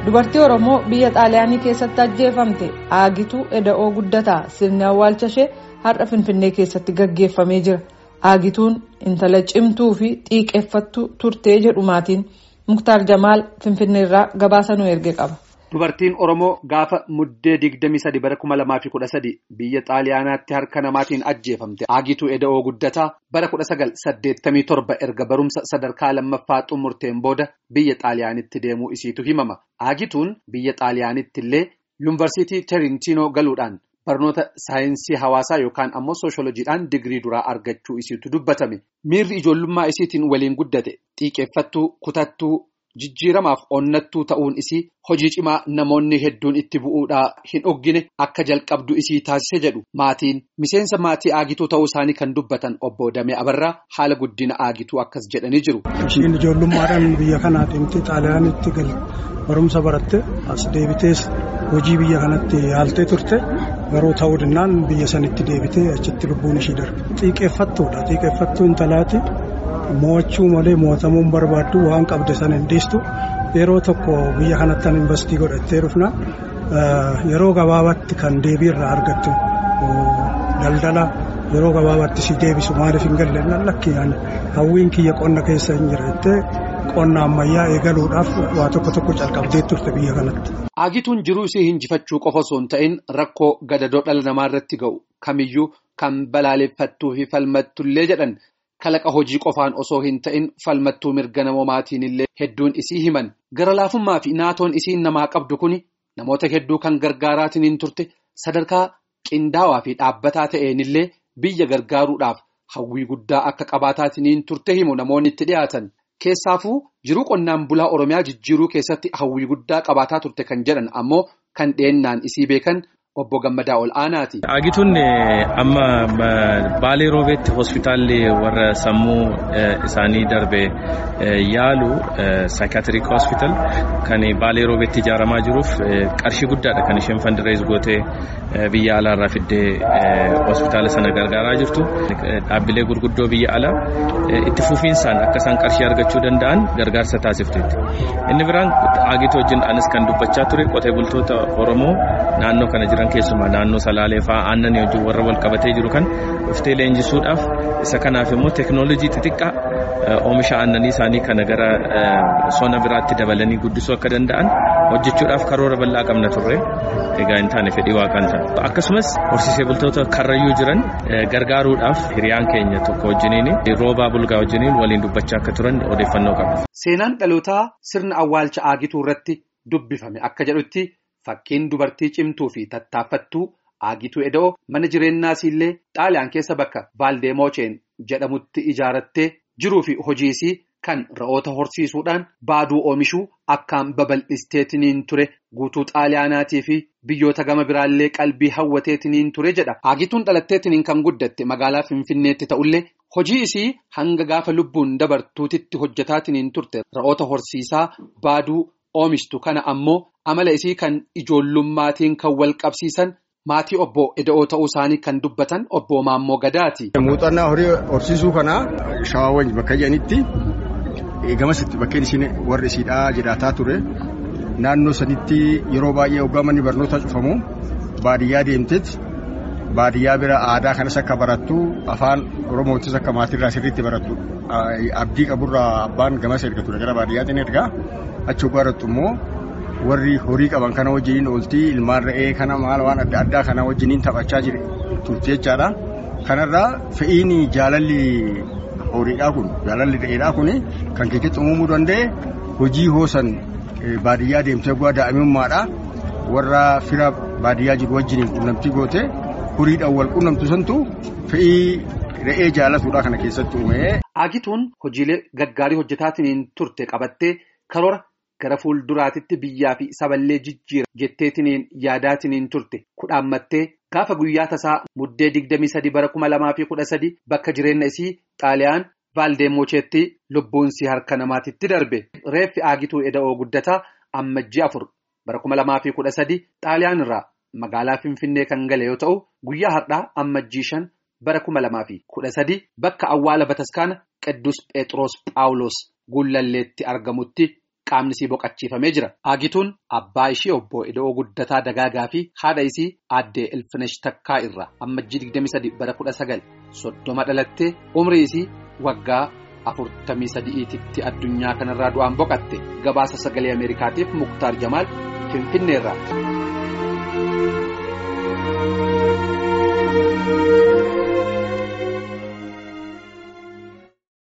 dubartii oromoo biyya xaaliyaanii keessatti ajjeefamte aagituu eda'oo guddataa sirni awwaalcha ishee har'a finfinnee keessatti gaggeeffamee jira aagituun intala cimtuu fi xiiqeeffattuu turtee jedhu maatiin muktaar jamaal finfinneerraa gabaasa nu erge qaba. Dubartiin Oromoo gaafa muddee digdami sadi bara kuma lamaa fi kudha sadi biyya xaaliyaanaatti harka namaatiin ajjeefamte aagituu eda'oo guddataa bara kudha sagal saddeettamii torba erga barumsa sadarkaa lammaffaa xumurteen booda biyya xaaliyaanitti deemuu isiitu himama. Aagituun biyya xaaliyaanitti illee yuunivarsiitii Terintiinoo galuudhaan barnoota saayinsii hawaasaa yookaan ammoo sooshoolojiidhaan digirii duraa argachuu isiitu dubbatame. Miirri ijoollummaa isiitiin waliin guddate xiiqeeffattuu kutattuu. Jijjiiramaaf onnattuu ta'uun isii hojii cimaa namoonni hedduun itti bu'uudhaa hin oggine akka jalqabdu isii taasise jedhu maatiin miseensa maatii aagituu ta'uu isaanii kan dubbatan obbo Damee Abarraa haala guddina aagituu akkas jedhanii jiru. Ishiin ijoollummaadhaan biyya kanaa deemtee xaaliyaanitti gal barumsa baratte as deebitees hojii biyya kanatti yaaltee turte garuu ta'uu dinnaan biyya sanitti deebitee achitti lubbuun ishii darbe. Xiiqeeffattuudha xiiqeeffattuu intalaati. Mo'achuu malee mo'atamuun barbaaddu waan qabde san hin dhiistu yeroo tokko biyya kanatti kan investii godhattee dhufna yeroo gabaabaatti kan deebii irraa argattu daldala yeroo gabaabaatti si deebisu maaliif hin galle lakki hawwiin kiyya qonna keessa hin jiraate qonna ammayyaa eegaluudhaaf waa tokko tokko calqabdee turte biyya kanatti. Aagituun jiruu isii hinjifachuu qofa osoo hin ta'in rakkoo gadadoo dhala namaa irratti ga'u kamiyyuu kan balaaleffattuu fi falmattullee jedhan. Kalaqa hojii qofaan osoo hin ta'in falmattuu mirga namoomaatiin illee hedduun isii himan gara laafummaa fi naatoon isiin namaa qabdu kuni namoota hedduu kan gargaaraatiin turte sadarkaa qindaawaa fi dhaabbataa ta'een illee biyya gargaaruudhaaf hawwii guddaa akka qabaataatiin turte himu namoonni itti dhiyaatan keessaafuu jiruu qonnaan bulaa oromiyaa jijjiiruu keessatti hawwii guddaa qabaataa turte kan jedhan ammoo kan dhiyeennaan isii beekan. Obbo Gammadaa ol aanaati. Aagituun amma Baalee Roobeetti hospitaalli warra sammuu isaanii darbe yaalu saayikaatirik hospital kan Baalee Roobeetti ijaaramaa jiruuf qarshii guddaadha kan isheen fandirees gootee biyya alaarraa fiddee hospitaala sana gargaaraa jirtu. Dhaabbilee gurguddoo biyya alaa itti fufiinsaan akka isaan qarshii argachuu danda'an gargaarsa taasifteetti. Inni biraan Aagituu wajjin anis kan dubbachaa ture qotee bultoota Oromoo naannoo kana jiran. keessumaa naannoo salaalee fa'aa aannan wajjin warra wal qabatee jiru kan dhuftee leenjisuudhaaf isa kanaaf immoo teeknooloojii xixiqqaa oomisha aannanii isaanii kana gara sona biraatti dabalanii guddisuu akka danda'an hojjechuudhaaf karoora bal'aa qabna turre egaa hin taane fedhii waaqaan ta'a akkasumas horsiisee bultoota karrayyuu jiran gargaaruudhaaf hiriyaan keenya tokko wajjiniin roobaa bulgaa wajjiniin waliin dubbachaa akka turan odeeffannoo qabna. Seenaan dhalootaa sirna awwaalcha aagituu irratti dubbifame akka jedhutti. Fakkiin dubartii cimtuu fi tattaaffattuu aagituu eda'oo mana jireenyaas illee xaaliyaan keessa bakka vaaldeemooceen jedhamutti ijaarattee jiruu fi hojii isii kan ra'oota horsiisuudhaan baaduu oomishuu akkaan babal'isteetiniin ture guutuu xaaliyaanaatii fi biyyoota gama biraallee qalbii hawwateetiniin ture jedha. Aagituun dhalatteetiniin kan guddatte magaalaa Finfinneetti ta'ullee hojii isii hanga gaafa lubbuun dabartuutitti hojjetaatiniin turte ra'oota horsiisaa baaduu. Oomishtu kana ammoo amala isii kan ijoollummaatiin kan wal qabsiisan maatii obbo Eda'oo ta'uu isaanii kan dubbatan obbo Maammoo Gadaati. Muuxannaa horii horsiisuu kanaa shawaawwan bakka jedhanitti gamasitti bakkeen isiin warri isiidhaa jedhataa ture naannoo sanitti yeroo baay'ee hoggaa manni barnootaa cufamu baadiyyaa deemteet baadiyyaa bira aadaa kanas akka barattu afaan oromootis akka maatiirraa sirriitti barattu abdii qaburraa abbaan gamas erga ture gara baadiyyaatiin ergaa. achi barattu immoo warri horii qaban kana wajjiniin ooltii ilmaan re'ee kana maal waan adda addaa kana wajjiniin taphachaa jire turte jechaadha. Kanarraa fe'iin jaalalli horiidhaa kun jaalalli re'eedhaa kun kan keessatti uumamuu danda'e hojii hoosan baadiyyaa deemtee bu'aa daa'imummaadha. Warra fira baadiyyaa jiru wajjiniin quunnamtii goote horiidhaan wal quunnamtu santu fe'ii re'ee jaalatuudha kana keessatti uume. Aagituun hojiilee gaggaarii hojjetaatiin turte qabattee karoora. Gara fuulduraatitti biyyaa fi saballee jijjiira jetteetiniin yaadaatiniin turte kudhaammattee gaafa guyyaa tasaa muddee digdamii sadi bara kuma lamaa fi kudha sadi bakka jireenya isii xaaliyaan vaaldeemoocheetti lubbuunsii harka namaatitti darbe. Reeffi aagituu eda'oo guddataa ammajjii afur bara kuma lamaa fi kudha sadi xaaliyaan irraa magaalaa Finfinnee kan gale yoo ta'u guyyaa har'aa ammajjii shan bara kuma lamaa fi kudha sadi bakka awwaala bataskaana Qidduus Phexros Phaawulos Gullalleetti argamutti. qaamni isii boqachiifamee jira. Aagituun abbaa ishii obbo Eda'oo Guddataa Dagaagaa fi haadha isii aaddee Ilfinesh Takkaa irraa ammajjii 23 bara 1930 dhalattee umrii isii waggaa afurtamii sadi'iititti addunyaa kanarraa du'aan boqatte gabaasa sagalee Ameerikaatiif Muktaar Jamaal Finfinneerraa.